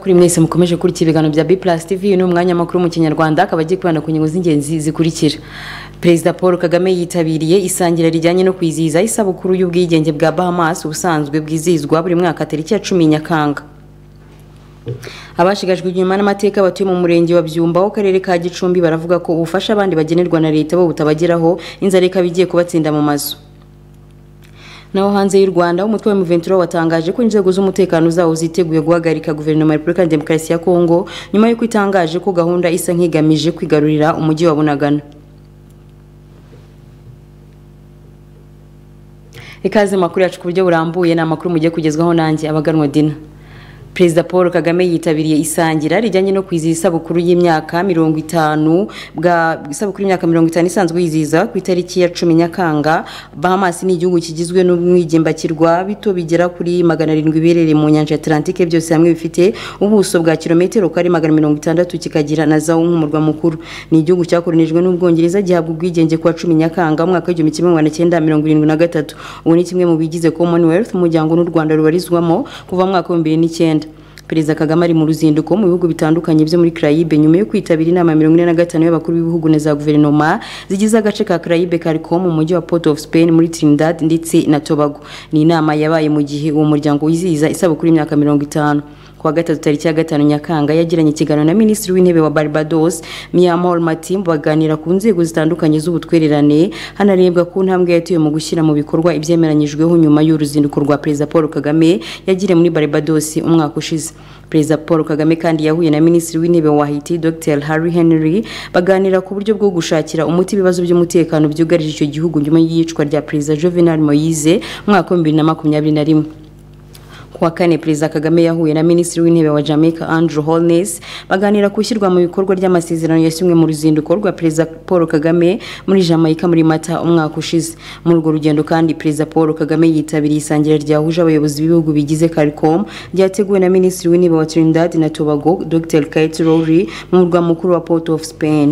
kuri mwese mukomeje kurikira ibiganiro bya B+ TV uyu ni umwanya makuru mu Kinyarwanda akaba agiye kwibanda ku ngingo z'ingenzi zikurikira Perezida Paul Kagame yitabiriye isangira rijyanye no kwizihiza isabukuru y'ubwigenge bwa Bahamas ubusanzwe bwizihizwa buri mwaka tariki ya 10 Nyakanga abashigajwe inyuma n'amateka batuye mu murenge wa Byumba wo karere ka Gicumbi baravuga ko ubufasha abandi bagenerwa na leta bo butabageraho inzara ikaba igiye kubatsinda mu mazu naho hanze y'u Rwanda umutwe wa Mventura watangaje ko inzego z'umutekano zawo ziteguye guhagarika guverinoma ya Repubulika ya Demokarasi ya Kongo nyuma y'uko itangaje ko gahunda isa nk'igamije kwigarurira umujyi wa Bunagana ikaze makuru yacu ku buryo burambuye ni amakuru mugiye kugezwaho nanjye abaganwa Dina Perezida Paul Kagame yitabiriye isangira rijyanye no kwizihiza isabukuru y'imyaka mirongo itanu bwa isabukuru y'imyaka mirongo itanu isanzwe yizihiza ku itariki ya cumi Nyakanga Bahamas ni igihugu kigizwe n'umwigimbakirwa bito bigera kuri magana arindwi biherereye mu nyanja Atlantique byose hamwe bifite ubuso bwa kilometero kari magana mirongo itandatu kikagira na zawo nk'umurwa mukuru ni igihugu cyakoronijwe n'ubwongereza gihabwa ubwigenge kuwa cumi Nyakanga mu mwaka w'igihumbi kimwe magana cyenda mirongo irindwi na gatatu ubu ni kimwe mu bigize Commonwealth umuryango n'u Rwanda rubarizwamo kuva mu mwaka w'ibihumbi bibiri n'icyenda Perezida Kagame ari mu ruzinduko mu bihugu bitandukanye byo muri Caraïbe nyuma yo kwitabira inama ya 45 y'abakuru b'ibihugu na za guverinoma zigize agace ka Caraïbe kariko mu mujyi wa Port of Spain muri Trinidad ndetse na Tobago ni inama yabaye mu gihe uwo muryango wizihiza isabukuru y'imyaka 50 kuwa gatatu tariki ya gatanu Nyakanga yagiranye ikiganiro na Minisitiri w'Intebe wa Barbados Myanmar Matim baganira ku nzego zitandukanye z'ubutwererane hanarebwa ku ntambwe yatuye mu gushyira mu bikorwa ibyemeranyijweho nyuma y'uruzinduko rwa Perezida Paul Kagame yagiriye muri Barbados umwaka ushize Perezida Paul Kagame kandi yahuye na Minisitiri w'Intebe wa Haiti Dr Harry Henry baganira ku buryo bwo gushakira umuti ibibazo by'umutekano byugarije icyo gihugu nyuma y'iyicwa rya Perezida Jovenel Moise mu mwaka wa 2021 kuwa kane Perezida Kagame yahuye na Minisitiri w'Intebe wa Jamaica Andrew Holness baganira kushyirwa mu bikorwa ry'amasezerano yasinywe mu ruzinduko rwa Perezida Paul Kagame muri Jamaica muri Mata umwaka ushize muri urwo rugendo kandi Perezida Paul Kagame yitabiriye isangira ryahuje abayobozi b'ibihugu bigize CARICOM ryateguwe na Minisitiri w'Intebe wa Trinidad na Tobago Dr Kate Rory mu murwa mukuru wa Port of Spain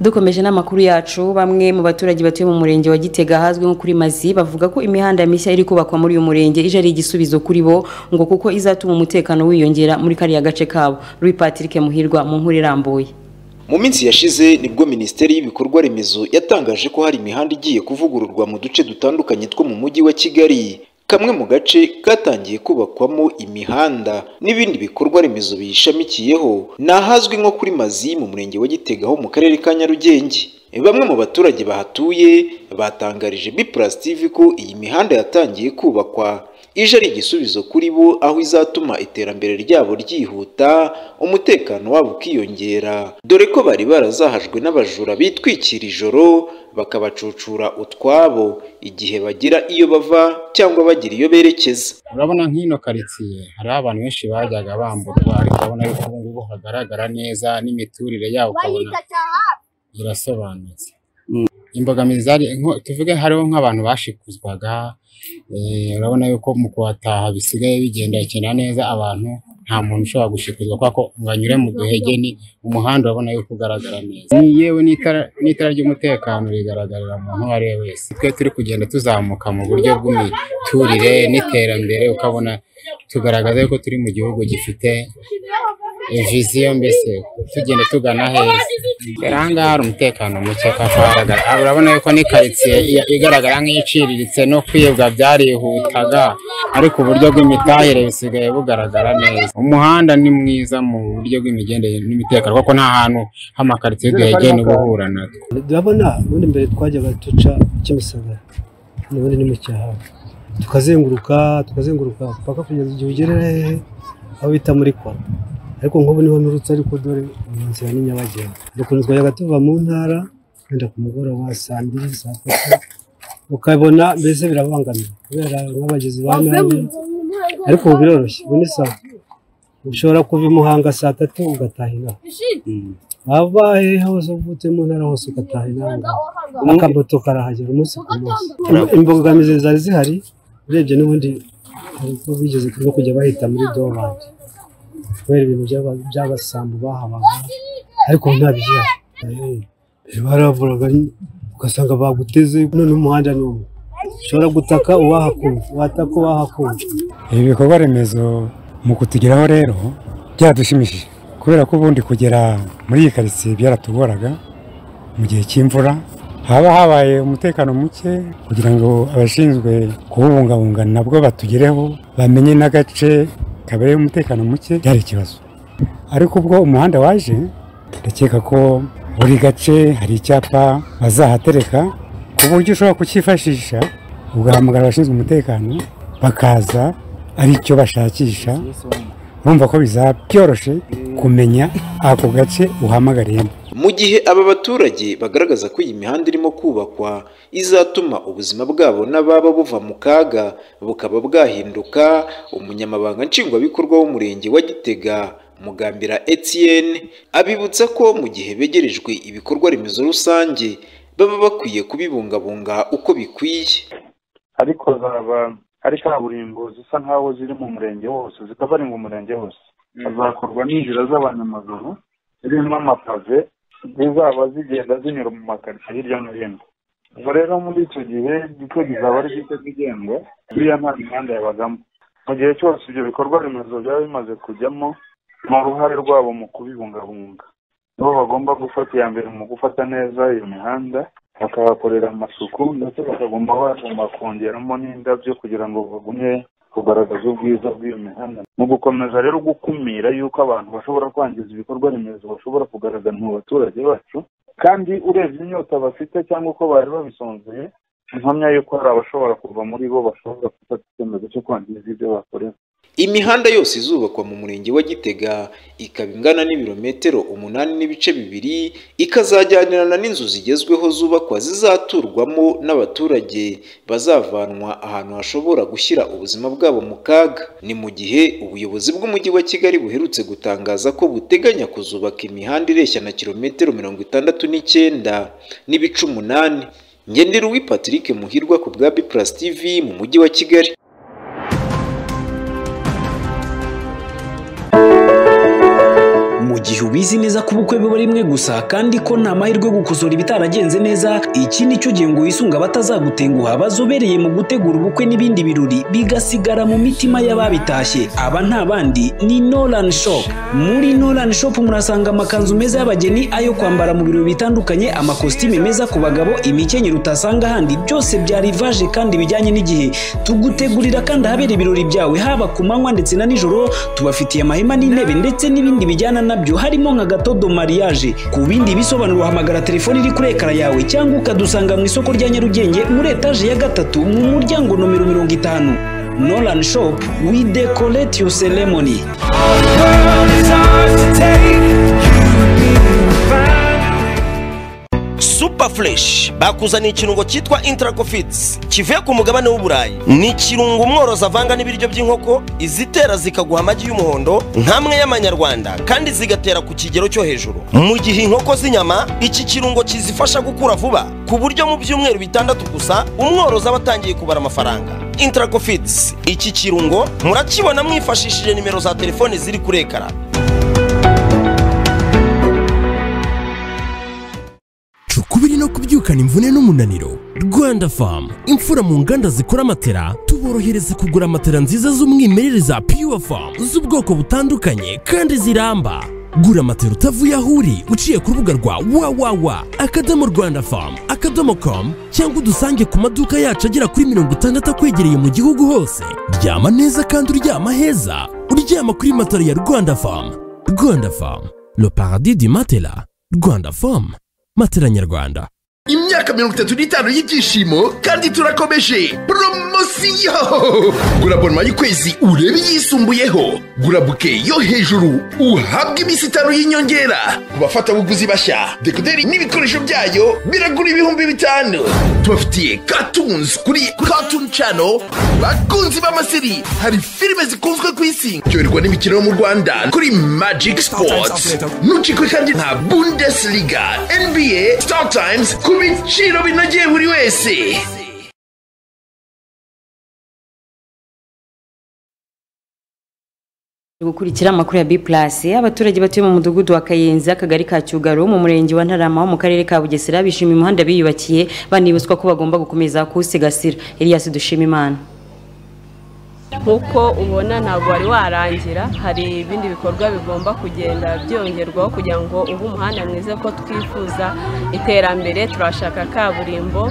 dukomeje n'amakuru yacu bamwe mu baturage batuye mu murenge wa Gitega hazwi nko kuri Mazi bavuga ko imihanda mishya iri kubakwa muri uyu murenge ije ari igisubizo kuri bo ngo kuko izatuma umutekano wiyongera muri kariya gace kabo Louis Patrick Muhirwa mu nkuru irambuye mu minsi yashize nibwo minisiteri y'ibikorwa remezo yatangaje ko hari imihanda igiye kuvugururwa mu duce dutandukanye two mu mujyi wa Kigali kamwe mu gace katangiye kubakwamo imihanda n'ibindi bikorwa remezo biyishamikiyeho ni ahazwi nko kuri mazi mu murenge wa Gitega ho mu karere ka Nyarugenge bamwe mu baturage bahatuye batangarije B+ TV ko iyi mihanda yatangiye kubakwa ije ari igisubizo kuri bo aho izatuma iterambere ryabo ryihuta umutekano wabo ukiyongera dore ko bari barazahajwe n'abajura bitwikira ijoro bakabacucura utwabo igihe bagira iyo bava cyangwa bagira iyo berekeza urabona nk'ino karitsiye hariho abantu benshi bajyaga bamburwa ariko urabona yuko ubu ngubu hagaragara neza n'imiturire yabo ukabona irasobanutse imbogamizi zari tuvuge hariho nk'abantu bashikuzwaga urabona yuko mu kuhataha bisigaye bigendekera neza abantu nta muntu ushobora gushikuzwa kubera ko ngo anyure mu duhege ni umuhanda urabona yuko ugaragara neza yewe n'itara ry'umutekano rigaragarira umuntu uwo ari we wese twe turi kugenda tuzamuka mu buryo bw'imiturire n'iterambere ukabona tugaragaza yuko turi mu gihugu gifite viziyo mbese tugenda tugana heza ahangaha hari umutekano muke kagaragara urabona yuko ni karitsiye igaragara nk'iciriritse no kwibwa byarihutaga ariko uburyo bw'imitahire busigaye bugaragara neza umuhanda ni mwiza mu buryo bw'imigendere n'imitekano kuko nta hantu h'amakaritsiye duhegeye niba uhura natwo urabona ubundi mbere twajyaga duca kimisagara n'ubundi ni mu cyaro tukazenguruka tukazenguruka paka kugeza igihe ugerera hehe aho bita muri kora ariko nk'ubu niho nturutse ariko dore ni inzira ni nyabagendwa dukunze twajyaga tuva mu ntara wenda ku mugoroba saa mbiri saa tatu ukabona mbese birabangamira kubera nk'abagizi ba nabi ariko ubu biroroshye ubu ni sawa ushobora kuva i muhanga saa tatu ugataha inaha waba hehe hose uvutse mu ntara hose ugataha inaha akamoto karahagera umunsi ku munsi imbogamizi zari zihari urebye n'ubundi ariko bigeze no kujya bahita muri dowandi kubera ibintu by'abasambu bahabaga ariko nta bigihari baravuraga ugasanga baguteze none umuhanda ni umwe ushobora gutaka uwahakuye wataka uwahakuye ibikorwa remezo mu kutugeraho rero byaradushimishije kubera ko ubundi kugera muri iyi karitsiye byaratugoraga mu gihe cy'imvura haba habaye umutekano muke kugira ngo abashinzwe kuwubungabunga nabwo batugereho bamenye n'agace kabereye umutekano muke byari ikibazo ariko ubwo umuhanda waje ndakeka ko buri gace hari icyapa bazahatereka ku buryo ushobora kukifashisha ugahamagara abashinzwe umutekano bakaza ari icyo bashakisha urumva ko bizaba byoroshye kumenya ako gace uhamagariyemo mu gihe aba baturage bagaragaza ko iyi mihanda irimo kubakwa izatuma ubuzima bwabo n'ababa buva mu kaga bukaba bwahinduka umunyamabanga nshingwabikorwa w'umurenge wa gitega mugambira Etienne abibutsa ko mu gihe begerejwe ibikorwa remezo rusange baba bakwiye kubibungabunga uko bikwiye ariko zaba ari kaburimbo zisa nkaho ziri mu murenge wose zikabaringa umurenge wose hazakorwa n'inzira z'abanyamaguru zirimo amapave zizaba zigenda zinyura mu makaritsiye hirya no hino ubwo rero muri icyo gihe gito kizaba ari gito kigengwa buriya nta mihanda yabagamo mu gihe cyose ibyo bikorwa remezo byaba bimaze kujyamo ni uruhare rwabo mu kubibungabunga nibo bagomba gufata iya mbere mu gufata neza iyo mihanda bakahakorera amasuku ndetse bakagomba bagomba kongeramo n'indabyo kugira ngo bagumye kugaragaza ubwiza bw'iyo mihanda mu gukomeza rero gukumira yuko abantu bashobora kwangiza ibikorwa remezo bashobora kugaragara mu baturage bacu kandi urebye inyota bafite cyangwa uko bari babisonzeye impamya yuko hari abashobora kuva muri bo bashobora gufata icyemezo cyo kwangiza ibyo bakorera imihanda yose izubakwa mu murenge wa gitega ikaba ingana n'ibirometero umunani n'ibice bibiri ikazajyanirana n'inzu zigezweho zubakwa zizaturwamo n'abaturage bazavanwa ahantu hashobora gushyira ubuzima bwabo mu kaga ni mu gihe ubuyobozi bw'umujyi wa kigali buherutse gutangaza ko buteganya kuzubaka imihanda ireshya na kilometero mirongo itandatu n'icyenda n'ibice umunani ngenderuwi patrick muhirwa ku bwa biplasi tv mu mujyi wa kigali mu gihe ubizi neza ko ubukwe biba rimwe gusa kandi ko nta mahirwe yo gukosora ibitaragenze neza iki ni cyo gihe ngo wisunga abatazagutenguha bazobereye mu gutegura ubukwe n'ibindi birori bigasigara mu mitima y'ababitashye aba nta bandi ni Nolan Shop muri Nolan Shop murasanga amakanzu meza y'abageni ayo kwambara mu birori bitandukanye amakositime meza ku bagabo imikenyero utasanga ahandi byose bya rivage kandi bijyanye n'igihe tugutegurira kandi ahabera ibirori byawe haba ku manywa ndetse na nijoro tubafitiye amahema n'intebe ndetse n'ibindi bijyana na nabyo harimo nka gatodo mariage ku bindi bisobanuro uhamagara telefoni iri kuri ekara yawe cyangwa ukadusanga mu isoko rya nyarugenge muri etaje ya gatatu mu muryango nomero mirongo itanu nolan shop we decorate your ceremony super fresh bakuzaniye ikirungo cyitwa intracofits kivuye ku mugabane w'uburayi ni ikirungo umworozi avanga n'ibiryo by'inkoko izitera zikaguha amagi y'umuhondo nk'amwe y'amanyarwanda kandi zigatera ku kigero cyo hejuru mu gihe inkoko z'inyama iki kirungo kizifasha gukura vuba ku buryo mu byumweru bitandatu gusa umworozi aba atangiye kubara amafaranga intracofits iki kirungo murakibona mwifashishije nimero za telefoni ziri kuri ekara ukubiri no kubyukana imvune n'umunaniro rwanda famu imfura mu nganda zikora matera tuborohereza kugura matera nziza z'umwimerere za pure famu z'ubwoko butandukanye kandi ziramba gura matera utavuye aho uri uciye ku rubuga rwa wawawa akadomo rwanda famu akadomo komu cyangwa udusange ku maduka yacu agera kuri mirongo itandatu akwegereye mu gihugu hose ryama neza kandi uryama heza uryama kuri matera ya rwanda famu rwanda famu le paradis du matela rwanda famu matera nyarwanda imyaka mirongo itatu n'itanu y'ibyishimo kandi turakomeje poromosiyo gura bonoma y'ukwezi urebe iyisumbuyeho gura buke yo hejuru uhabwe iminsi itanu y'inyongera ku bafatabuguzi bashya dekoderi n'ibikoresho byayo biragura ibihumbi bitanu tubafitiye katunzi kuri katuni cano bakunzi b'amasiri hari filime zikunzwe ku isi byoherwa n'imikino yo mu rwanda kuri magiki sipoti ntucikwe kandi nta bundesliga nba star times ku biciro binogeye buri wese gukurikira amakuru ya B+ abaturage batuye mu mudugudu wa Kayenzi akagari ka Cyugaro mu murenge wa Ntarama wo mu karere ka Bugesera bishimiye umuhanda biyubakiye banibuswa ko bagomba gukomeza kuwusigasira Elias Dushimimana nk'uko ubona ntabwo wari warangira hari ibindi bikorwa bigomba kugenda byongerwaho kugira ngo ube umuhanda mwiza ko twifuza iterambere turashaka kaburimbo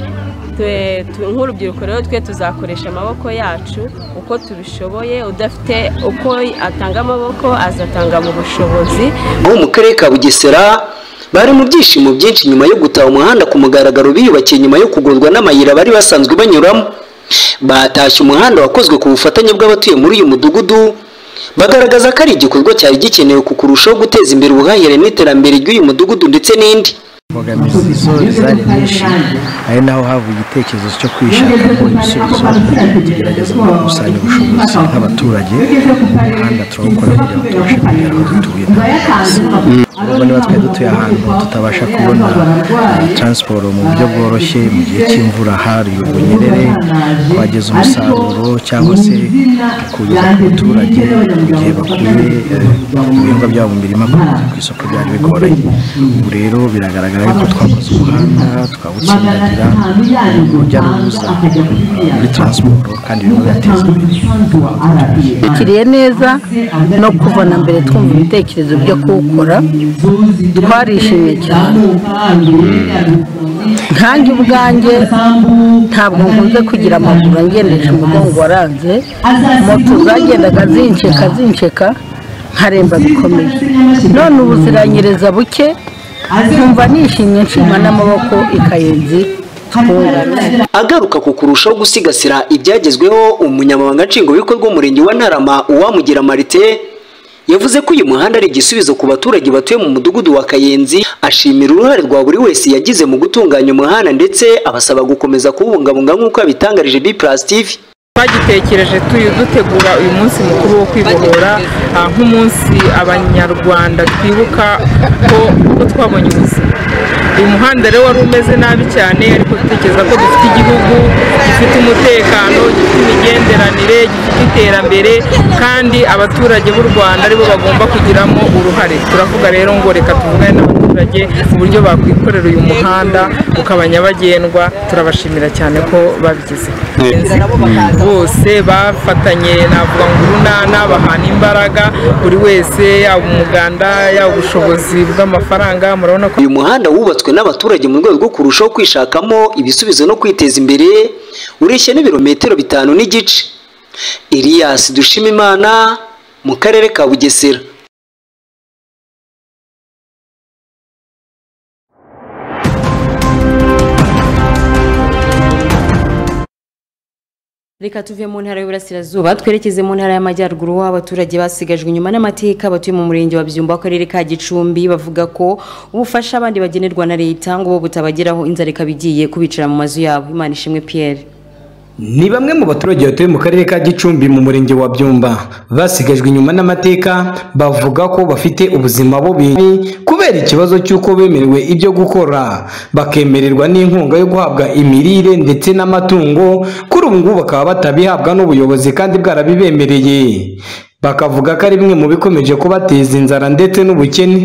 nk'urubyiruko rero twe tuzakoresha amaboko yacu uko tubishoboye udafite uko atanga amaboko azatanga mu bushobozi bo mu karere ka bugesera bari mu byishimo byinshi nyuma yo gutaha umuhanda ku mugaragaro biyubakiye nyuma yo kugurwa n'amayira bari basanzwe banyuramo batashye umuhanda wakozwe ku bufatanye bw'abatuye muri uyu mudugudu bagaragaza ko ari igikorwa cyari gikenewe ku kurushaho guteza imbere ubuhahirane n'iterambere ry'uyu mudugudu ndetse n'indi imbogamizi zo zari nyinshi ari naho hava igitekerezo cyo kwishakamo ibisubizo tugerageza gukusanya ubushobozi nk'abaturage umuhanda turawukora kugira ngo tubashe kugera aho dutuye ubwo niba twari dutuye ahantu tutabasha kubona taransiporo mu buryo bworoshye mu gihe cy'imvura hari ubunyerere twageza umusaruro cyangwa se tukugeza ku baturage mu gihe bakuye ibihingwa byabo mu mirima ku isoko byari bigoranye ubu rero biragaragara yuko twakoze umuhanda twawutsindagira urujya n'uruza muri taransiporo kandi birimo birateza imbere tukiriye neza no kubona mbere twumva ibitekerezo byo kuwukora twarishimye cyane nkange ubwanjye ntabwo nkunze kugira amaguru angendesha umugongo waranze moto zagendaga zinsheka zinsheka nkaremba bikomeye none ubuziranyiriza buke nkumva nishimye nshima n'amaboko ikayenzi agaruka ku kurushaho gusigasira ibyagezweho umunyamabanga nshingwabikorwa w'umurenge wa ntarama uwamugira marite yavuze ko uyu muhanda ari igisubizo ku baturage batuye mu mudugudu wa kayenzi ashimira uruhare rwa buri wese yagize mu gutunganya umuhanda ndetse abasaba gukomeza kuwubungabunga nk'uko yabitangarije b plus tv twagitekereje dutegura uyu munsi mukuru wo kwibohora nk'umunsi abanyarwanda twibuka ko twabonye ubuzima uyu muhanda rero wari umeze nabi cyane ariko dutekereza ko dufite igihugu gifite umutekano gifite imigenderanire gifite iterambere kandi abaturage b'u rwanda aribo bagomba kugiramo uruhare turavuga rero ngo reka tuvugane n'abaturage uburyo bakwikorera uyu muhanda ukaba nyabagendwa turabashimira cyane ko babigize bose bafatanye navuga ngo urunana bahana imbaraga buri wese yaba umuganda yaba ubushobozi bw'amafaranga murabona ko uyu muhanda wubatswe n'abaturage mu rwego rwo kurushaho kwishakamo ibisubizo no kwiteza imbere ureshya n'ibirometero bitanu n'igice Elias Dushimimana mu karere ka Bugesera reka tuve mu ntara y'uburasirazuba twerekeze mu ntara y'amajyaruguru aho abaturage basigajwe inyuma n'amateka batuye mu murenge wa byumba w'akarere ka gicumbi bavuga ko ubufasha abandi bagenerwa na leta ngo bo butabageraho inzara ikaba igiye kubicara mu mazu yabo imana ishimwe pierre ni bamwe mu baturage batuye mu karere ka gicumbi mu murenge wa byumba basigajwe inyuma n'amateka bavuga ko bafite ubuzima bubi kubera ikibazo cy'uko bemerewe ibyo gukora bakemererwa n'inkunga yo guhabwa imirire ndetse n'amatungo kuri ubu ngubu bakaba batabihabwa n'ubuyobozi kandi bwarabibemereye bakavuga ko ari bimwe mu bikomeje kubateza inzara ndetse n'ubukene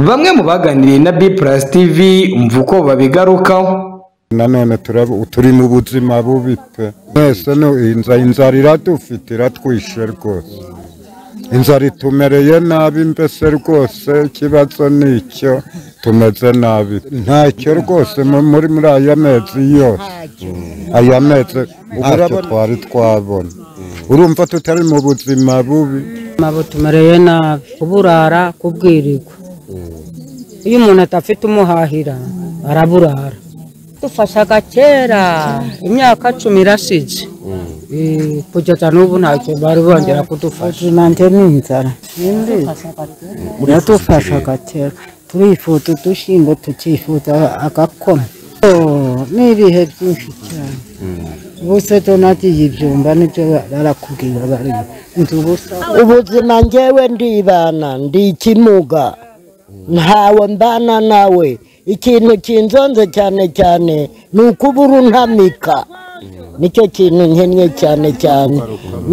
bamwe mu baganiriye na b plus tv umva uko babigarukaho nanone turi mu buzima bubi pe mwese inzara iradufite iratwishe rwose inzara itumereye nabi mbese rwose ikibazo ni icyo tumeze nabi ntacyo rwose muri muri aya mezi yose aya mezi ntacyo twari twabona urumva tutari mu buzima bubi tumereye nabi kuburara kubwirirwa iyo umuntu atafite umuhahira araburara dufashaga kera imyaka cumi irashize kugeza n'ubu ntacyo bari bongera kudufasha nanjye ni inzara yadufashaga kera turifuza udushyimbo tukifuza agakoma ni ibihe byinshi cyane ubuse donagiye ibyumba nibyo barakubwira bari inzu ubusa ubuzima ngewe ndibana ndi ikimuga ntawe mbana nawe ikintu kinzonze cyane cyane ni ukubura untamika nicyo kintu nkennye cyane cyane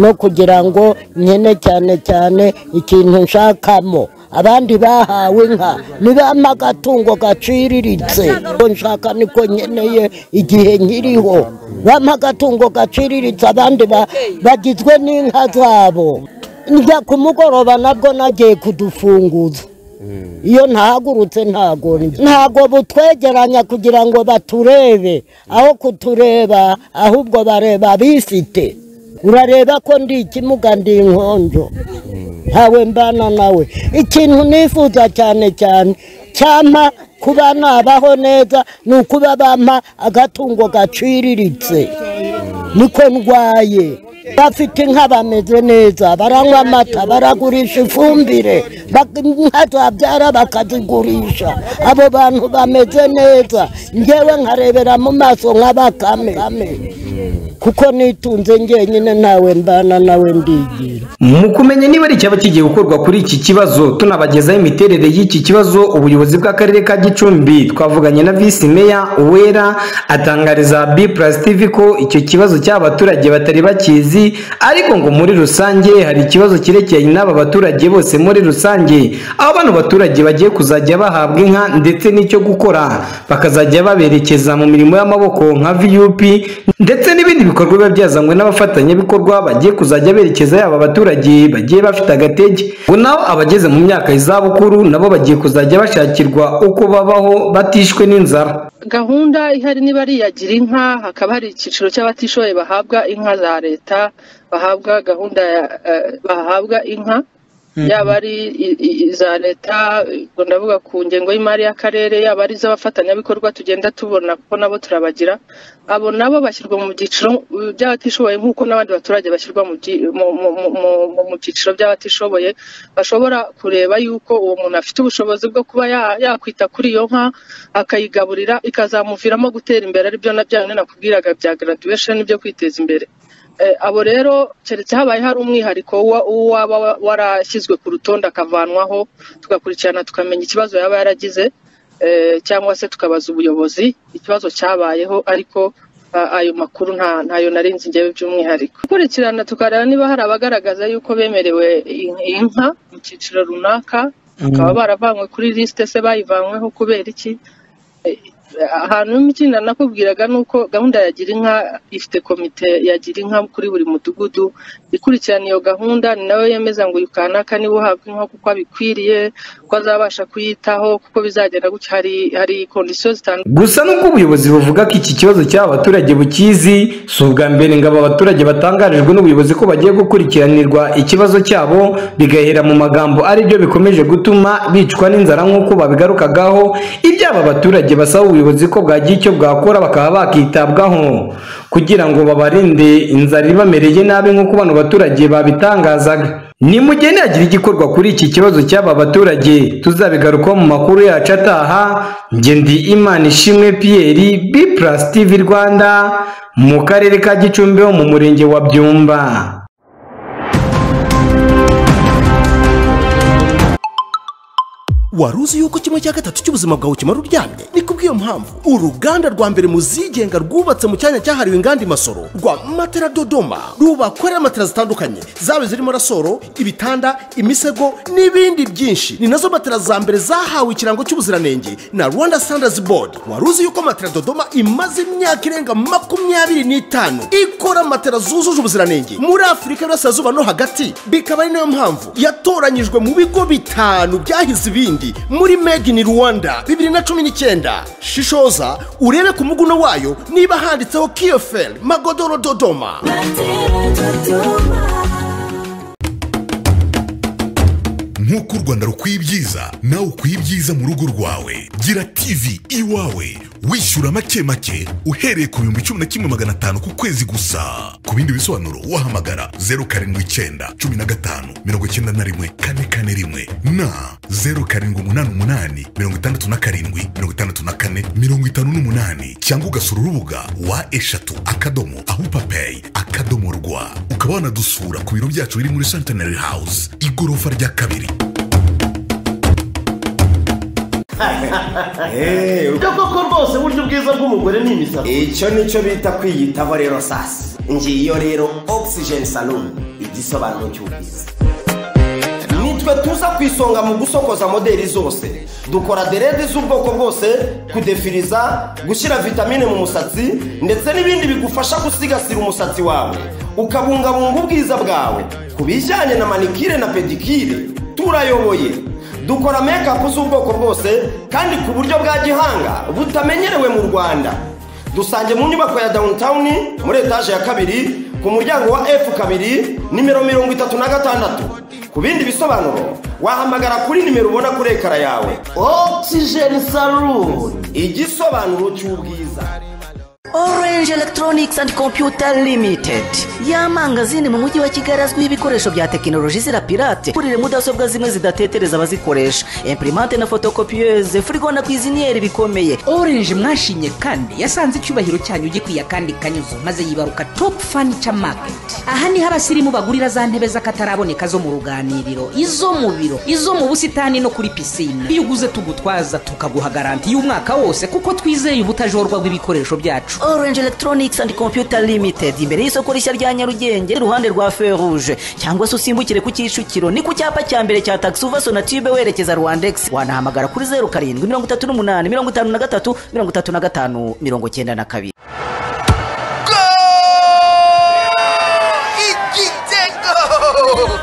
no kugira ngo nkene cyane cyane ikintu nshakamo abandi bahawe inka ni bamagatungo gaciriritse ko nshaka niko nkeneye igihe nkiriho bamagatungo gaciriritse abandi ba- bagizwe n'inka zabo njya ku mugoroba nabwo nagiye kudufunguza iyo ntahagurutse ntago ntago butwegeranya kugira ngo baturebe aho kutureba ahubwo bareba abifite urareba ko ndi ikimuga ndi inkonjo ntawe mbana nawe ikintu nifuza cyane cyane cyampa kuba nabaho neza ni ukuba bampa agatungo gaciriritse niko ndwaye bafite inka bameze neza baranywa amata baragurisha ifumbire bak- inka zabyara bakazigurisha abo bantu bameze neza ngewe nkarebera mu maso nka bakame kuko nitunze njyenyine ntawe mbana nawe ndigira mu kumenya niba ari icyaba kigiye gukorwa kuri iki kibazo tunabagezaho imiterere y'iki kibazo ubuyobozi bw'akarere ka gicumbi twavuganye na visi meya uwera atangariza b plus tv ko icyo kibazo cy'abaturage batari bakizi ariko ngo muri rusange hari ikibazo cyerekeye n'aba baturage bose muri rusange aho bano baturage bagiye kuzajya bahabwa inka ndetse n'icyo gukora bakazajya baberekeza mu mirimo y'amaboko nka vup ndetse n'ibindi bikorwa biba byazanywe n'abafatanyabikorwa bagiye kuzajya berekeza yaba abaturage bagiye bafite agatege ubu naho abageze mu myaka y'izabukuru nabo bagiye kuzajya bashakirwa uko babaho batishwe n'inzara gahunda ihari niba ari iya gira inka hakaba hari icyiciro cy'abatishoboye bahabwa inka za leta bahabwa gahunda ya eh, bahabwa inka yaba ari i- i- iza leta ubwo ndavuga ku ngengo y'imari y'akarere yaba ari iz'abafatanyabikorwa tugenda tubona kuko nabo turabagira abo nabo bashyirwa mu byiciro uh, by'abatishoboye nk'uko n'abandi baturage bashyirwa mu byi- mu- mu- mu- mu- mu- mu byiciro by'abatishoboye bashobora kureba yuko uwo muntu afite ubushobozi bwo kuba ya- yakwita kuri iyo nka akayigaburira ikazamuviramo gutera imbere aribyo na bya bindi nakubwiraga bya graduation byo kwiteza imbere Eh, abo rero keretse habaye hari umwihariko wa- w'uwaba wa- warashyizwe ku rutonde akavanwaho tugakurikirana tukamenya ikibazo yaba yaragize eh, cyangwa se tukabaza ubuyobozi ikibazo cyabayeho ariko a- ayo makuru nta- ntayo narinzi njyewe by'umwihariko gukurikirana tukareba niba hari abagaragaza yuko bemerewe in- inka mu cyiciro runaka bakaba baravanywe kuri lisite se bayivanyweho kubera iki ahantu ikindi nakubwiraga ni uko gahunda ya gira inka ifite komite ya gira inka kuri buri mudugudu ikurikirana iyo gahunda ni nawe yemeza ngo uyu kanaka niwe uhabwa inka kuko abikwiriye ko azabasha kuyitaho kuko bizagenda gutya hari hari kondisiyo zitandukanye gusa nubwo ubuyobozi buvuga ko iki kibazo cy'aba baturage bukizi si ubwa mbere ngo aba baturage batangarijwe n'ubuyobozi ko bagiye gukurikiranirwa ikibazo cyabo bigahera mu magambo ari byo bikomeje gutuma bicwa n'inzara nk'uko babigarukagaho ibyo aba baturage basaba ubuyobozi ko bwagira icyo bwakora bakaba bakitabwaho kugira ngo babarinde inzara ibamereye nabi nk'uko bano baturage babitangazaga nimugeni hagira igikorwa kuri iki kibazo cy'aba baturage tuzabigarukaho mu makuru yacu ataha njye ndi imana ishimwe piyeri b plus tv rwanda mu karere ka gicumbi ho mu murenge wa byumba wari uzi yuko kimwe cya gatatu cy'ubuzima bwawe kimara uryamye ni kubw'iyo mpamvu uruganda rwa mbere mu zigenga rwubatse mu cyanya cyahariwe inganda imasoro rwa matera dodoma rubakorera matera zitandukanye zaba zirimo rasoro ibitanda imisego n'ibindi byinshi ni nazo matera za mbere zahawe ikirango cy'ubuziranenge na rwanda standards board wari uzi yuko matera dodoma imaze imyaka irenga makumyabiri n'itanu ikora matera zujuje ubuziranenge muri afurika y'uburasirazuba no hagati bikaba ari nayo mpamvu yatoranyijwe mu bigo bitanu byahize ibindi muri made in rwanda bibiri na cumi n'icyenda shishoza urebe ku muguno wayo niba handitseho kiyoferi magodoro dodoma nk'uko u rwanda rukwiye ibyiza nawe ukwiye ibyiza mu rugo rwawe gira tv iwawe wishyura make make uhereye ku bihumbi cumi na kimwe magana atanu ku kwezi gusa ku bindi bisobanuro wahamagara zeru karindwi icyenda cumi na gatanu mirongo icyenda na rimwe kane kane rimwe na zeru karindwi umunani umunani mirongo itandatu na karindwi mirongo itandatu na kane mirongo itanu n'umunani cyangwa ugasura urubuga wa eshatu akadomo aho papeyi akadomo rwa ukaba wanadusura ku biro byacu biri muri santenary house igorofa rya kabiri byo koko rwose buryo bwiza bw'umugore ni imisatsi icyo nicyo bita kwiyitaho rero sasa ngiyo rero oxygen salon igisobanuro cy'ubwiza nitwe tuza ku isonga mu gusokoza modeli zose dukora derede z'ubwoko bwose kudefiriza gushyira vitamine mu musatsi ndetse n'ibindi bigufasha gusigasira umusatsi wawe ukabungabunga ubwiza bwawe ku bijyanye na manikire na pedikire turayoboye dukora mekapu z'ubwoko bwose kandi ku buryo bwa gihanga butamenyerewe mu rwanda dusange mu nyubako ya downtown muri etaje ya kabiri ku muryango wa f kabiri nimero mirongo itatu na gatandatu ku bindi bisobanuro wahamagara kuri nimero ubona kuri ekara yawe oxygen saloon igisobanuro cy'ubwiza Orange Electronics and Computer Limited ya mangazini mu mujyi wa Kigali azwiho ibikoresho bya tekinoloji zira pirate kurire mudasobwa zimwe zidatetereza abazikoresha imprimante na fotokopiyeze furigo na kwiziniyeri bikomeye orange mwashimye kandi yasanze icyubahiro cyanyu gikwiye kandi kanyuzo maze yibaruka top furniture market aha niho abasirimu bagurira za ntebe z'akataraboneka zo mu ruganiriro izo mu biro izo mu busitani no kuri pisine iyo uguze tugutwaza tukaguha garanti y'umwaka wose kuko twizeye ubutajorwa bw'ibikoresho byacu Orange Electronics and Computer Limited imbere y'isoko rishya rya Nyarugenge iruhande rwa Ferrouge cyangwa se usimbukire ku Kicukiro ni ku cyapa cya mbere cya Taxi uva Sonatube werekeza Rwandex wanahamagara kuri zeru karindwi mirongo itatu n'umunani mirongo itanu na gatatu mirongo itatu na gatanu mirongo icyenda na kabiri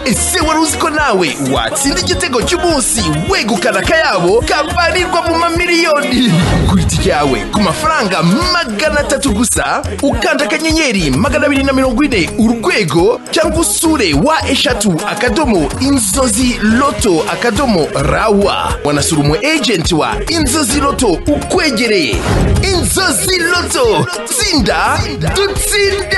ese wari uzi ko nawe watsinda igitego cy'umunsi wegukana akayabo kabarirwa mu mamiliyoni kuri itike yawe ku mafaranga magana atatu gusa ukanda akanyenyeri magana abiri na mirongo ine urwego cyangwa usure wa eshatu akadomo inzozi loto akadomo rawa wanasura umu ejenti wa inzozi loto ukwegereye inzozi loto tsinda dutsinde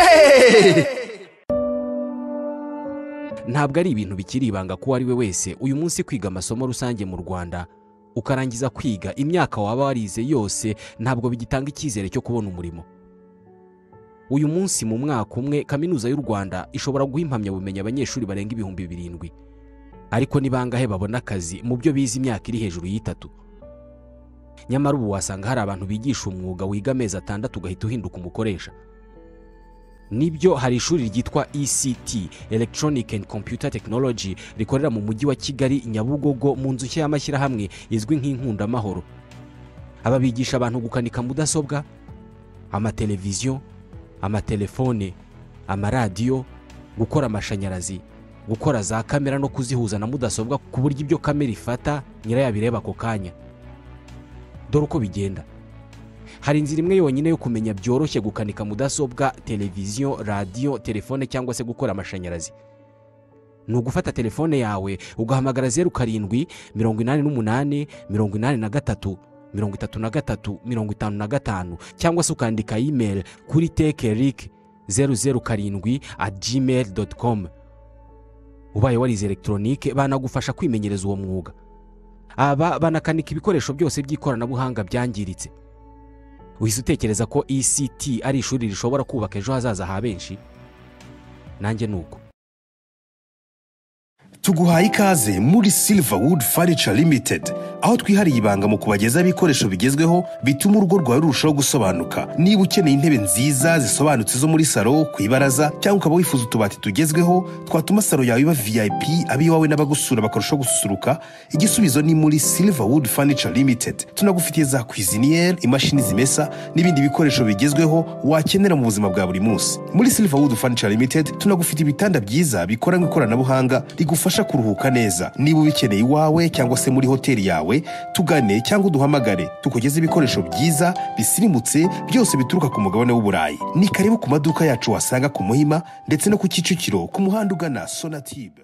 ntabwo ari ibintu bikiri ibanga ku uwo ari we wese uyu munsi kwiga amasomo rusange mu rwanda ukarangiza kwiga imyaka waba warize yose ntabwo bigitanga icyizere cyo kubona umurimo uyu munsi mu mwaka umwe kaminuza y'u rwanda ishobora guha impamyabumenyi abanyeshuri barenga ibihumbi birindwi ariko ni bangahe babona akazi mu byo bize imyaka iri hejuru y'itatu nyamara ubu wasanga hari abantu bigisha umwuga wiga amezi atandatu ugahita uhinduka umukoresha nibyo hari ishuri ryitwa ECT Electronic and Computer Technology rikorera mu mujyi wa Kigali Nyabugogo mu nzu nshya y'amashyirahamwe izwi nk'inkundamahoro aba bigisha abantu gukanika mudasobwa amateleviziyo amatelefone amaradiyo gukora amashanyarazi gukora za kamera no kuzihuza na mudasobwa ku buryo ibyo kamera ifata nyirayo abireba ako kanya dore uko bigenda hari inzira imwe yonyine yo kumenya byoroshye gukanika mudasobwa televiziyo radiyo telefone cyangwa se gukora amashanyarazi ni ugufata telefone yawe ugahamagara zeru karindwi mirongo inani n'umunani mirongo inani na gatatu mirongo itatu na gatatu mirongo itanu na gatanu cyangwa se ukandika imeri kuri teke rike zeru zeru karindwi ati jimeri doti komu ubaye warize elegitoronike banagufasha kwimenyereza uwo mwuga aba banakanika ibikoresho byose by'ikoranabuhanga byangiritse uhise utekereza ko ECT ari ishuri rishobora kubaka ejo hazaza ha benshi nanjye ni uko tuguhaye ikaze muri Silverwood Furniture Limited aho twihariye ibanga mu kubagezaho ibikoresho bigezweho bituma urugo rwawe rurushaho gusobanuka niba ukeneye intebe nziza zisobanutse zo muri salo ku ibaraza cyangwa ukaba wifuza utubati tugezweho twatuma salo yawe iba vip iwawe n'abagusura bakarushaho gususuruka igisubizo ni muri Silverwood Furniture Limited tunagufitiye za kwiziniyeri imashini zimesa n'ibindi bikoresho bigezweho wakenera mu buzima bwa buri munsi muri Silverwood Furniture Limited tunagufitiye ibitanda byiza bikoranywe ikoranabuhanga rigufasha kuruhuka neza niba ubikeneye iwawe cyangwa se muri hoteli yawe tugane cyangwa uduhamagare tukugeze ibikoresho byiza bisirimutse byose bituruka ku mugabane w'uburayi ni karibu ku maduka yacu wasanga ku muhima ndetse no ku kicukiro ku muhanda ugana sonatube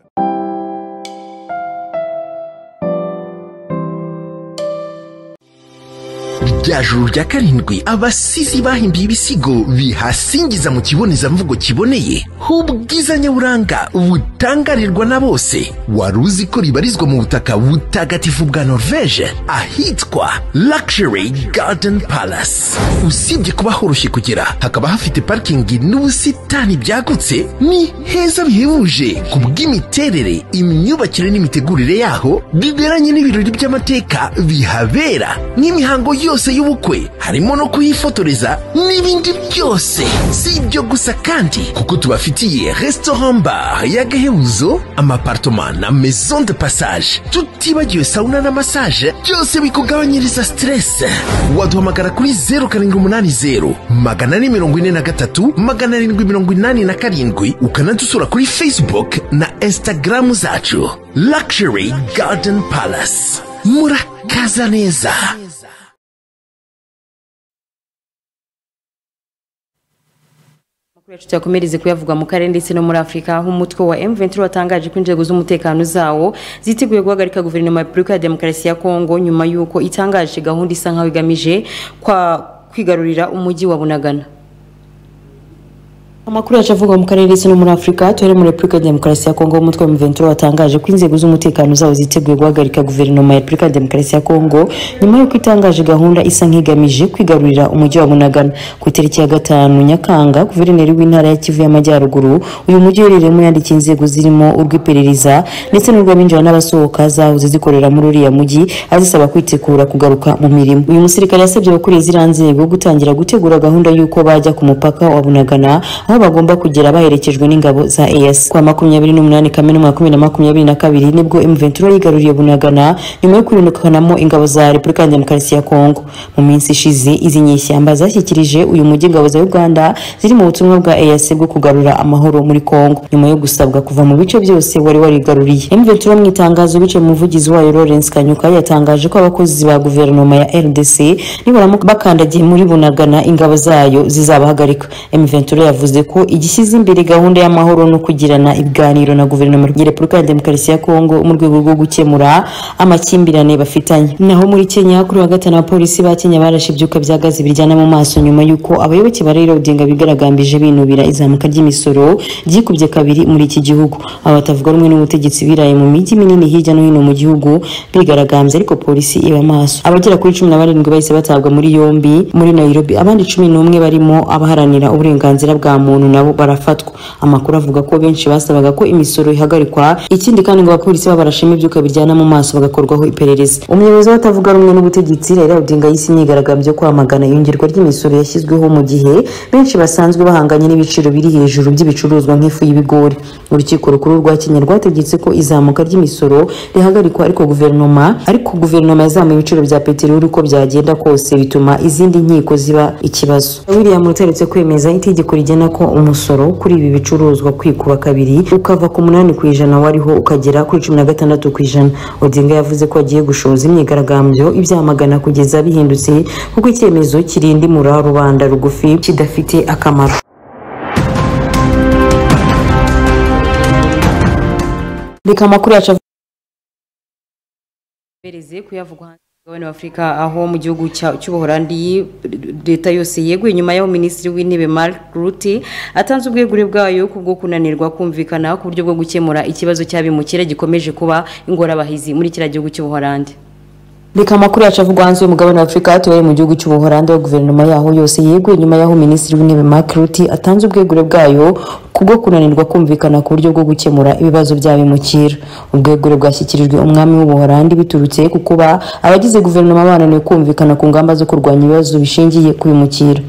rya juru rya karindwi abasizi bahimbiye ibisigo bihasingiza mu kibonezamvugo kiboneye h'ubwiza nyaburanga butangarirwa na bose wari uzi ko ribarizwa mu butaka butagatifu bwa norvege ahitwa luxury garden palace usibye kuba horoshye kugera hakaba hafite parikingi n'ubusitani byagutse ni heza bihebuje ku bw'imiterere imyubakire n'imitegurire yaho biberanye n'ibirori by'amateka bihabera nk'imihango yose y'ubukwe harimo no kuyifotoreza n'ibindi byose si ibyo gusa kandi kuko tubafitiye restaurant bar y'agahebuzo amapartoma na maison de passage tutibagiwe sauna na massage byose bikugabanyiriza stress waduhamagara kuri zeru karindwi umunani zeru magana ane mirongo ine na gatatu magana arindwi mirongo inani na karindwi ukanadusura kuri facebook na instagram zacu luxury garden palace murakaza neza Amakuru yacu tuyakomereze kuyavuga mu karere ndetse no muri Afurika aho umutwe wa M23 watangaje ko inzego z'umutekano zawo ziteguye guhagarika guverinoma ya Repubulika ya Demokarasi ya Kongo nyuma y'uko itangaje gahunda isa nkaho igamije kwa kwigarurira umujyi wa Bunagana Amakuru yacu avuga mu karere ndetse no muri Afurika tuhere muri Repubulika ya Demokarasi ya Kongo umutwe wa M23 watangaje ko inzego z'umutekano zawo ziteguye guhagarika guverinoma ya Repubulika ya Demokarasi ya Kongo nyuma y'uko itangaje gahunda isa nk'igamije kwigarurira umujyi wa Bunagana ku itariki ya gatanu Nyakanga guverineri w'intara ya Kivu y'Amajyaruguru uyu mujyi uherereyemo yandikiye inzego zirimo urw'iperereza ndetse n'urw'abinjira n'abasohoka zahoze zikorera muri uriya mujyi azisaba kwitegura kugaruka mu mirimo uyu musirikare yasabye abakuriye ziriya nzego gutangira gutegura gahunda y'uko bajya ku mupaka wa Bunagana aho bagomba kugera baherekejwe n'ingabo za EAC kwa makumyabiri n'umunani kamena umwaka bibiri na makumyabiri na kabiri nibwo M23 yigaruriye Bunagana nyuma yo kurindukanamo ingabo za Repubulika ya Demokarasi ya Kongo mu minsi ishize izi nyeshyamba zashyikirije uyu mujyi ingabo za Uganda ziri mu butumwa bwa EAC bwo kugarura amahoro muri Kongo nyuma yo gusabwa kuva mu bice byose wari warigaruriye M23 mu itangazo bice mu muvugizi wayo Lawrence Kanyuka yatangaje ko abakozi ba guverinoma ya RDC nibaramuka bakandagiye muri Bunagana ingabo zayo zizabahagarika M23 yavuze ko igishyize imbere gahunda y'amahoro no kugirana ibiganiro na guverinoma ya repubulika ya demokarasi ya kongo mu rwego rwo gukemura amakimbirane bafitanye naho muri kenya kuri wa gatanu abapolisi ba kenya barashe ibyuka bya gazi biryana mu maso nyuma y'uko abayoboke ba raila odinga bigaragambije binubira izamuka ry'imisoro ryikubye kabiri muri iki gihugu aba batavuga rumwe n'ubutegetsi biraye mu mijyi minini hirya no hino mu gihugu bigaragambye ariko polisi iba maso abagera kuri cumi na barindwi bahise batabwa muri yombi muri nairobi abandi cumi n'umwe barimo abaharanira uburenganzira bwa muntu nabo barafatwa amakuru avuga ko benshi basabaga ko imisoro ihagarikwa ikindi kandi ngo abapolisi babo barashima ibyuka biryana mu maso bagakorwaho iperereza umuyobozi w'abatavuga rumwe n'ubutegetsi Raila Odinga yise imyigaragambyo yo kwamagana iyongerwa ry'imisoro yashyizweho mu gihe benshi basanzwe bahanganye n'ibiciro biri hejuru by'ibicuruzwa nk'ifu y'ibigori urukiko rukuru rwa Kenya rwategetse ko izamuka ry'imisoro rihagarikwa ariko guverinoma ariko guverinoma yazamuye ibiciro bya peteroli uko byagenda kose bituma izindi nkiko ziba ikibazo William utaretse kwemeza itegeko rigena ko umusoro kuri ibi bicuruzwa kwikuba kabiri ukava ku munani ku ijana wariho ukagera kuri cumi na gatandatu ku ijana odinga yavuze ko agiye gushoza imyigaragambyo ibyamagana kugeza bihindutse kuko icyemezo kirindimura rubanda rugufi kidafite akamaro reka amakuru yacu avereze kuyavugwa hanze mugabane w'afurika aho mu gihugu cya- cy'ubuholandi leta yose yeguye nyuma y'aho minisitiri w'intebe mark rutte atanze ubwegure bwayo ku bwo kunanirwa kumvikana ku buryo bwo gukemura ikibazo cy'abimukira gikomeje kuba ingorabahizi muri kiriya gihugu cy'ubuholandi reka amakuru yacu avugwa hanze y'umugabane wa afurika tubaye mu gihugu cy'ubuholandi aho guverinoma yaho yose yeguye nyuma y'aho minisitiri w'intebe mark rutte atanze ubwegure bwayo ku bwo kunanirwa kumvikana ku buryo bwo gukemura ibibazo by'abimukira ubwegure bwashyikirijwe umwami w'ubuholandi biturutse ku kuba abagize guverinoma bananiwe kumvikana ku ngamba zo kurwanya ibibazo bishingiye ku bimukira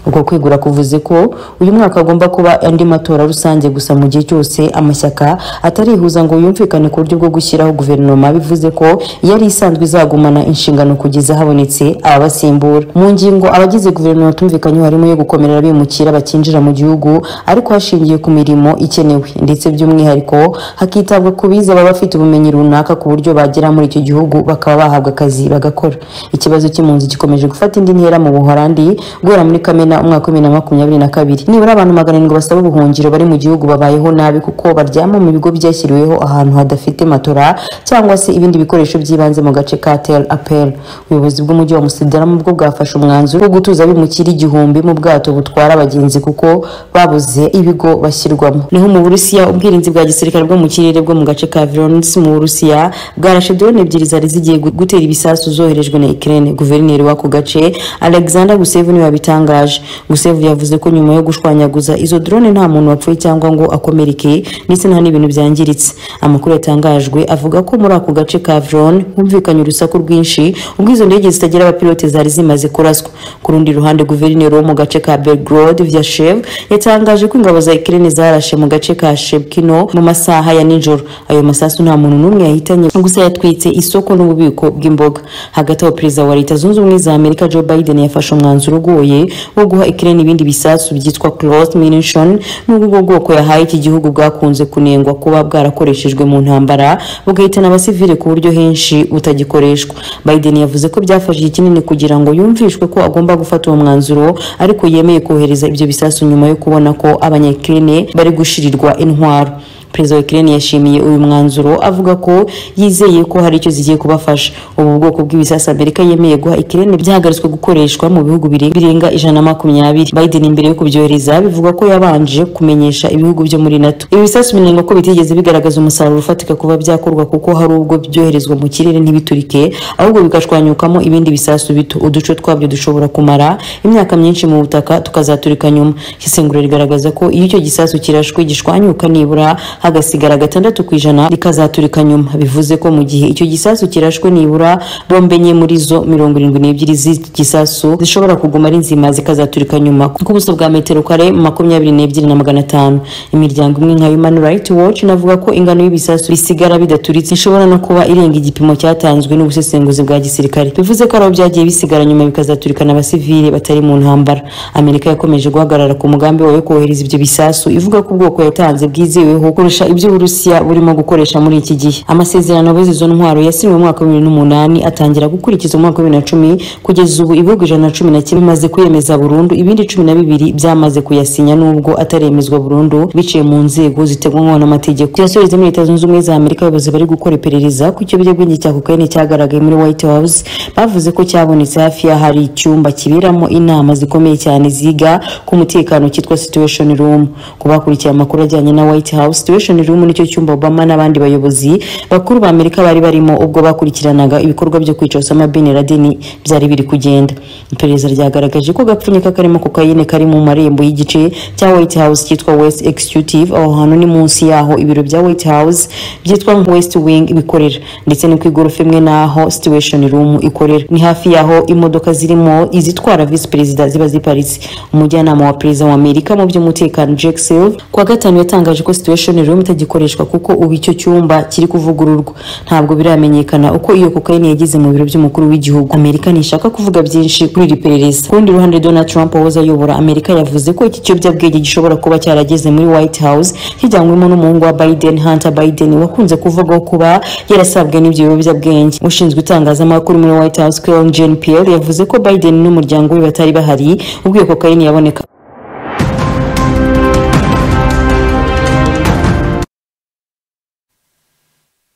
uko kwegura kuvuze ko uyu mwaka agomba kuba andi matora rusange gusa mu gihe cyose amashyaka atarihuza ngo yumvikane ku buryo bwo gushyiraho guverinoma bivuze ko yari isanzwe izagumana inshingano kugeza habonetse ababasimbura mu ngingo abagize guverinoma batumvikanyeho harimo yo gukomerera abimukira bakinjira mu gihugu ariko hashingiwe ku mirimo ikenewe ndetse by'umwihariko hakitabwa ku biza baba bafite ubumenyi runaka ku buryo bagera muri icyo gihugu bakaba bahabwa akazi bagakora ikibazo cy'impunzi gikomeje gufata indi ntera mu buholandi guhera muri kamena Ugana umwaka w'ibihumbi na makumyabiri na kabiri nibura abantu magana arindwi basaba ubuhungiro bari mu gihugu babayeho nabi kuko baryama mu bigo byashyiriweho ahantu hadafite matora cyangwa se ibindi bikoresho by'ibanze mu gace ka tel apel ubuyobozi bw'umujyi wa musidaramu bwo bwafashe umwanzuro wo gutuza abimukira igihumbi mu bwato butwara abagenzi kuko babuze ibigo bashyirwamo naho mu burusiya ubwirinzi bwa gisirikare bwo mu kirere bwo mu gace ka vilonitsi mu burusiya bwarashe drone ebyiri zari zigiye gu- gutera ibisasu zoherejwe na ikirere guverineri w'ako gace alexander gusevu niwe wabitangaje gusevu yavuze ko nyuma yo gushwanyaguza izo drone nta muntu wapfuye cyangwa ngo akomerekeye ndetse nta n'ibintu byangiritse amakuru yatangajwe avuga ko muri ako gace ka vrone humvikanye urusaku rwinshi ubwo izo ndege zitagira abapilote zari zimaze kuraswa ku rundi ruhande guverineri wo mu gace ka belgrod vyashev yatangaje ko ingabo za ikirere zarashe mu gace ka shebkino mu masaha ya nijoro ayo masasu nta muntu n'umwe yahitanye gusa yatwitse isoko n'ububiko bw'imboga hagati aho perezida wa leta zunze ubumwe za amerika joe biden yafashe umwanzuro ugoye wo guha ikirere ibindi bisasu byitwa cloth munition n'ubwo ubwo bwoko yahaye iki gihugu bwakunze kunengwa kuba bwarakoreshejwe mu ntambara bugahitana abasivile ku buryo henshi butagikoreshwa biden yavuze ko byafashe igihe kinini kugira ngo yumvishwe ko agomba gufata uwo mwanzuro ariko yemeye kohereza ibyo bisasu nyuma yo kubona ko abanyakirene bari gushirirwa intwaro perezida wa Ukraine yashimiye uyu mwanzuro avuga ko yizeye ko hari icyo zigiye kubafasha ubu bwoko bw'ibisasa Amerika yemeye guha Ukraine byahagaritswe gukoreshwa mu bihugu bire- birenga ijana na makumyabiri Biden imbere yo kubyohereza bivuga ko yabanje kumenyesha ibihugu byo muri NATO ibi bisasu binenga ko bitigeze bigaragaza umusaruro ufatika kuba byakorwa kuko hari ubwo byoherezwa mu kirere ntibiturike ahubwo bigashwanyukamo ibindi bisasu bito uduce twabyo dushobora kumara imyaka myinshi mu butaka tukazaturika nyuma isesengura rigaragaza ko iyo icyo gisasu kirashwe gishwanyuka nibura hagasigara gatandatu ku ijana rikazaturika nyuma bivuze ko mu gihe icyo gisasu kirashwe nibura bombe enye muri zo mirongo irindwi n'ebyiri z'igisasu zishobora kuguma ari nzima zikazaturika nyuma ku buso bwa metero kare makumyabiri n'ebyiri na magana atanu imiryango imwe nka human rights watch inavuga ko ingano y'ibisasu bisigara bidaturitse ishobora no kuba irenga igipimo cyatanzwe n'ubusesenguzi bwa gisirikare bivuze ko ari aho byagiye bisigara nyuma bikazaturikana abasivile batari mu ntambara amerika yakomeje guhagarara ku mugambi wayo kohereza ibyo bisasu ivuga ko ubwoko yatanze bwizeweho kurusha ibyo uburusiya burimo gukoresha muri iki gihe amasezerano abuze izo ntwaro yasinywe mu mwaka wa bibiri n'umunani atangira gukurikizwa mu mwaka wa bibiri na cumi kugeza ubu ibihugu ijana na cumi na kimwe bimaze kwiyemeza burundu ibindi cumi na bibiri byamaze kuyasinya nubwo ataremezwa burundu biciye mu nzego ziteganywa n'amategeko yasoreza muri leta zunze ubumwe za amerika abayobozi bari gukora iperereza ku ikiyobyabwenge cya kokayine cyagaragaye muri white house bavuze ko cyabonetse hafi y'ahari icyumba kiberamo inama zikomeye cyane ziga ku mutekano cyitwa situation room ku bakurikiye amakuru ajyanye na white house situation room nicyo cyumba obama n'abandi bayobozi bakuru ba amerika bari barimo ubwo bakurikiranaga ibikorwa byo kwica osama bin laden byari biri kugenda iperereza ryagaragaje ko agapfunyika karimo kokayine kari mu marembo y'igice cya white house cyitwa west executive aho hantu ni munsi yaho ibiro bya white house byitwa west wing bikorera ndetse ni ku igorofa imwe n'aho situation room ikorera ni hafi y'aho imodoka zirimo izitwara visi perezida ziba ziparitse umujyanama wa perezida wa amerika mu by'umutekano jack silver kuwa gatanu yatangaje ko situation room itagikoreshwa kuko ubu icyo cyumba kiri kuvugururwa ntabwo biramenyekana uko iyo kokayine yageze mu biro by'umukuru w'igihugu amerika ntishaka kuvuga byinshi kuri iri perereza ku rundi ruhande donald trump wahoze ayobora amerika yavuze ko iki kiyobyabwenge gishobora kuba cyarageze muri white house kijyanwemo n'umuhungu wa biden hunter biden wakunze kuvugwaho kuba yarasabwe n'ibyo biyobyabwenge ushinzwe itangazamakuru muri white house karen jean pierre yavuze ko biden n'umuryango we batari bahari ubwo iyo kokayine yaboneka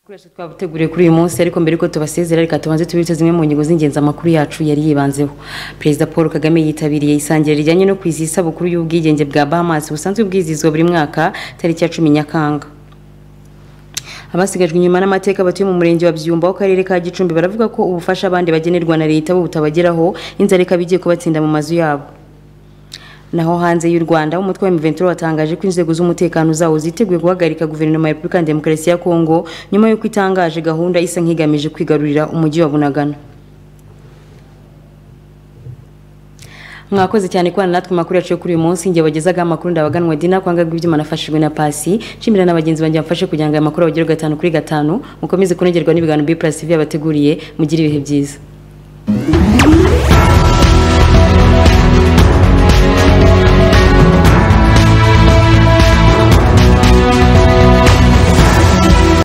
Ibikoresho twabuteguriye kuri uyu munsi ariko mbere yuko tubasezera reka tubanze tubibutse zimwe mu ngingo z'ingenzi amakuru yacu yari yibanzeho perezida paul kagame yitabiriye isangira rijyanye no kwizihiza isabukuru y'ubwigenge bwa bahamas busanzwe bwizihizwa buri mwaka tariki ya cumi nyakanga abasigajwe inyuma n'amateka batuye mu murenge wa byumba w'akarere ka gicumbi baravuga ko ubufasha abandi bagenerwa na leta bo butabageraho inzara ikaba igiye kubatsinda mu mazu yabo naho hanze y'u rwanda umutwe wa M23 watangaje ko inzego z'umutekano zawo ziteguye guhagarika guverinoma ya repubulika ya demokarasi ya kongo nyuma y'uko itangaje gahunda isa nk'igamije kwigarurira umujyi wa bunagana mwakoze cyane kubana natwe amakuru yacu yo kuri uyu munsi ngiye bagezagaho amakuru ndabaganwa dina kwanga rw'ibyuma nafashijwe na pasi nshimira na bagenzi banjye bamfashe kugira ngo aya makuru abagere gatanu kuri gatanu mukomeze kunogerwa n'ibiganiro b plus v yabateguriye mugire ibihe byiza